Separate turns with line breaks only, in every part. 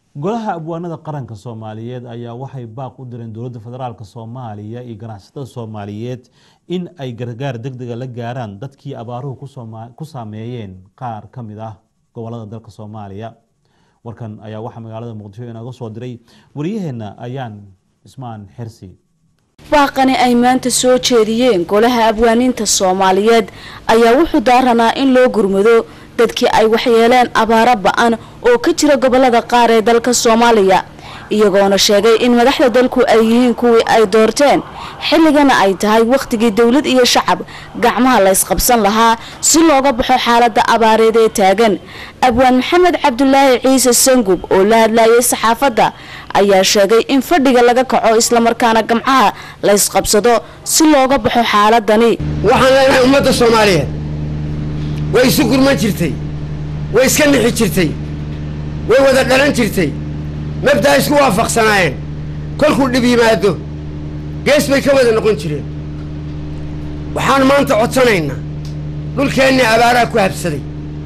golaha abwaanada qaranka soomaaliyeed ayaa waxay baaq u direen dowladda federaalk soomaaliya iyo ganacsatada soomaaliyeed in ay gargaar degdega la gaaraan dadkii abaaruhu ku saameeyeen qaar ka mid ah gobolada dalka soomaaliya warkan ayaa waxaa magaalada muqdisho inooga soo diray wariyaheenna ayaan cismaan xersi
baaqani ay maanta soo jeediyeen golaha abwaaniinta soomaaliyeed ayaa wuxuu daaranaa in loo gurmado dadkii ay waxyeeleen abaaro ba-an oo ka jira gobolada qaar ee dalka soomaaliya iyagoona sheegay in madaxda dalku ay yihiin kuwii ay doorteen xilligana ay tahay wakhtigii dowlad iyo shacab gacmaha laysqabsan lahaa si looga baxo xaalada abaareed ee taagan abwaan maxamed cabdulaahi ciise sangub oo la hadlayay saxaafadda ayaa sheegay in fadhiga laga kaco islamarkaana gamcaha laysqabsado si looga baxo xaaladani
waxaan leenahay ummadda soomaaliyeed way isu gurman jirtay way iska nixi jirtay way wada dhalan jirtay mabdaa isku waafaqsanaayeen kolkuu dhib yimaado gees bay ka wada noqon jireen waxaan maanta codsanaynaa dhulkeennii abaaraa ku habsaday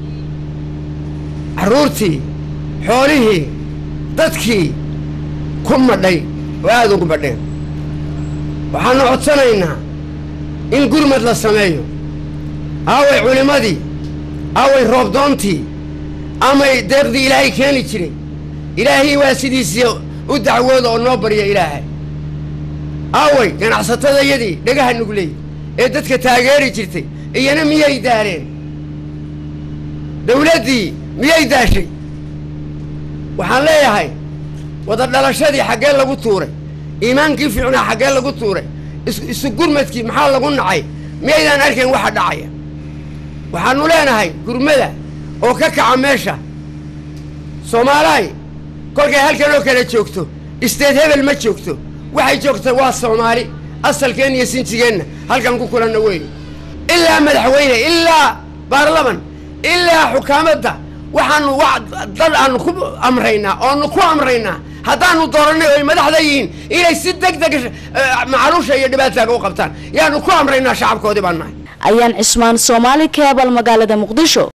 carruurtii xoolihii dadkii ku madhay oo aada ugu madheen waxaannu codsanaynaa in gurmad la sameeyo aaway culimmadii aaway roobdoontii amay deeqdii ilaahay keeni jiray ilaahii waa sidiisii u dacwooda oo noo barya ilaahay aaway ganacsatadayadii dhagaha nugley ee dadka taageeri jirtay iyana miyay daareen dawladdii miyay daashay waxaan leeyahay wada dhalashadii xaggee lagu tuuray iimaankii fiicnaa xaggee lagu tuuray isu gurmadkii maxaa lagu nacay miyaydaan arkayn waxa dhacaya waxaannu leenahay gurmada oo ka kaca meesha soomaalahay kolkay halkan oo kale joogto isteed hebel ma joogto waxay joogta waa soomaali asalkeenna iyo sinjigeenna halkan ku kulanna weeye ilaa madaxweyne ilaa baarlaman ilaa xukaamadda waxaanu dad aanu ku amraynaa oonu ku amraynaa haddaanu doorannay oy madaxda yihiin inay si deg deg macaluusha iyo dhibaataaga u qabtaan yaanu ku amraynaa shacabkoodii baan nahay
ayaan cismaan soomaali keebal magaalada muqdisho